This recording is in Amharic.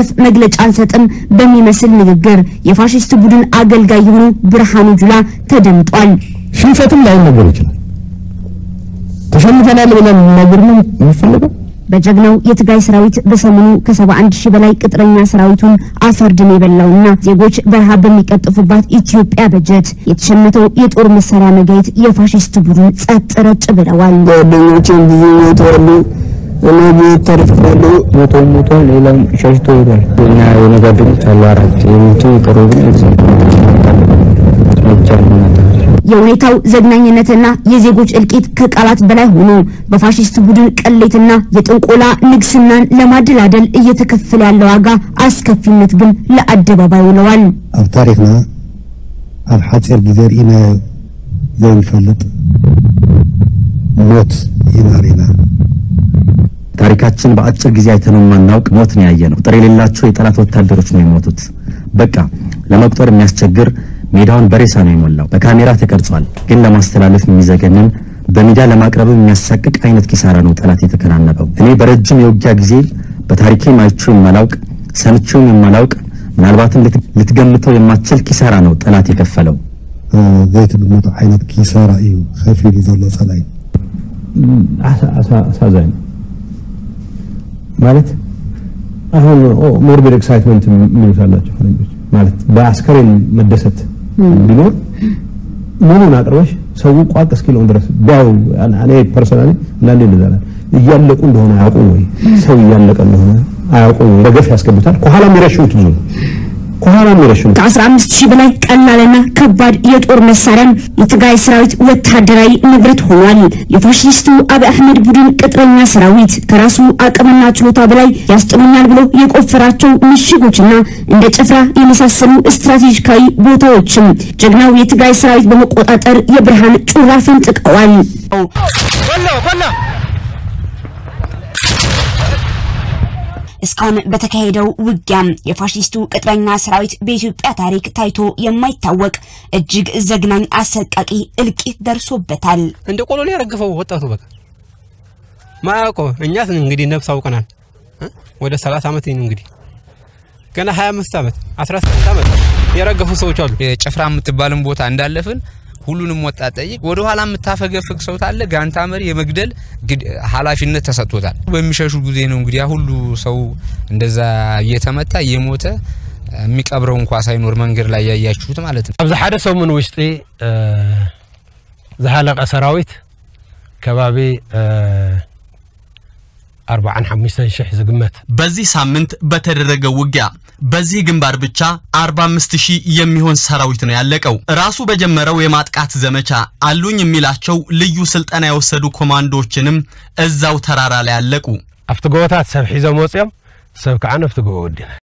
መግለጫ አልሰጥም በሚመስል ንግግር የፋሽስት ቡድን አገልጋይ የሆኑ ብርሃኑ ጁላ ተደምጧል። ሽንፈትም ላይነገር ይችላል። ተሸንፈናል ብለን ነገር ነው የሚፈልገው። በጀግናው የትግራይ ሰራዊት በሰሞኑ ከ71 ሺህ በላይ ቅጥረኛ ሰራዊቱን አፈርድን የበላውና ዜጎች በረሃብ በሚቀጥፉባት ኢትዮጵያ በጀት የተሸመተው የጦር መሳሪያ መጋየት የፋሽስት ቡድን ጸጥ ረጭ ብለዋል። ጓደኞቼም ብዙ ሞተዋሉ፣ እኔ ቤት ተርፌያለሁ። ሞቶም ሞቷል፣ ሌላም ሸሽቶ ሄዷል። እና የሆነ ጓደኞች አሉ አራት የሞቱ የቀሩ ግን ብቻ የሁኔታው ዘግናኝነትና የዜጎች እልቂት ከቃላት በላይ ሆኖ በፋሽስት ቡድን ቅሌትና የጥንቆላ ንግስናን ለማደላደል እየተከፈለ ያለው ዋጋ አስከፊነት ግን ለአደባባይ ውለዋል። ኣብ ታሪክና ኣብ ሓፂር ግዜ ርኢናዮ ዘይንፈልጥ ሞት ኢና ርኢና ታሪካችን በአጭር ጊዜ አይተነው የማናውቅ ሞት ነው ያየነው። ቁጥር የሌላቸው የጠላት ወታደሮች ነው የሞቱት። በቃ ለመቁጠር የሚያስቸግር ሜዳውን በሬሳ ነው የሞላው። በካሜራ ተቀርጿል፣ ግን ለማስተላለፍ የሚዘገንን በሚዲያ ለማቅረብ የሚያሳቅቅ አይነት ኪሳራ ነው ጠላት የተከናነበው። እኔ በረጅም የውጊያ ጊዜ በታሪኬም አይቼው የማላውቅ ሰምቼውም የማላውቅ ምናልባትም ልትገምተው የማትችል ኪሳራ ነው ጠላት የከፈለው። ዘይትግመቶ ዓይነት ኪሳራ እዩ ከፊሉ ዘሎ ጸላይ አሳዛኝ ማለት አሁን ሞርቢድ ኤክሳይትመንት የሚሉት አላቸው ፈረንጆች ማለት በአስከሬን መደሰት ቢኖር ሙሉን አቅርበሽ ሰው ቋቅ እስኪለውን ድረስ ቢያው እኔ ፐርሰናሊ አንዳንዴ እንደዛ እላለሁ። እያለቁ እንደሆነ አያውቁም ወይ ሰው እያለቀ እንደሆነ አያውቁም ወይ በገፍ ያስገቡታል። ከኋላ የሚረሽኑት ብዙ ነው። ከኋላ የሚረሽኑት ከ15 ሺህ በላይ ቀላልና ከባድ የጦር መሳሪያም የትግራይ ሰራዊት ወታደራዊ ንብረት ሆኗል። የፋሽስቱ አብይ አህመድ ቡድን ቅጥረኛ ሰራዊት ከራሱ አቅምና ችሎታ በላይ ያስጥሉኛል ብሎ የቆፈራቸው ምሽጎችና እንደ ጭፍራ የመሳሰሉ ስትራቴጂካዊ ቦታዎችም ጀግናው የትግራይ ሰራዊት በመቆጣጠር የብርሃን ጩራ ፈንጥቀዋል። እስካሁን በተካሄደው ውጊያም የፋሽስቱ ቅጥረኛ ሰራዊት በኢትዮጵያ ታሪክ ታይቶ የማይታወቅ እጅግ ዘግናኝ አሰቃቂ እልቂት ደርሶበታል። እንደ ቆሎ ነው ያረገፈው ወጣቱ። በቃ ማያውቀ እኛስ እንግዲህ ነፍስ አውቀናል። ወደ 30 ዓመት ነው እንግዲህ ገና 25 ዓመት 18 ዓመት የረገፉ ሰዎች አሉ። ጭፍራ የምትባልን ቦታ እንዳለፍን ሁሉንም ወጣት ጠይቅ። ወደ ኋላ የምታፈገፍግ ሰው ታለ ጋንታ መሪ የመግደል ኃላፊነት ተሰጥቶታል። በሚሸሹ ጊዜ ነው እንግዲህ ያ ሁሉ ሰው እንደዛ እየተመታ እየሞተ የሚቀብረው እንኳ ሳይኖር መንገድ ላይ ያያችሁት ማለት ነው። ኣብዚ ሓደ ሰሙን ውሽጢ ዝሃለቀ ሰራዊት ከባቢ አርባዓን ሓሙሽተን ሽሕ ዝግመት በዚህ ሳምንት በተደረገው ውጊያ በዚህ ግንባር ብቻ 45 ሺህ የሚሆን ሰራዊት ነው ያለቀው። ራሱ በጀመረው የማጥቃት ዘመቻ አሉኝ የሚላቸው ልዩ ስልጠና የወሰዱ ኮማንዶዎችንም እዛው ተራራ ላይ አለቁ። ኣብቲ ጎቦታት ሰብ ሒዞም ወፂኦም ሰብ ከዓ ነፍቲ ጎቦ ወዲና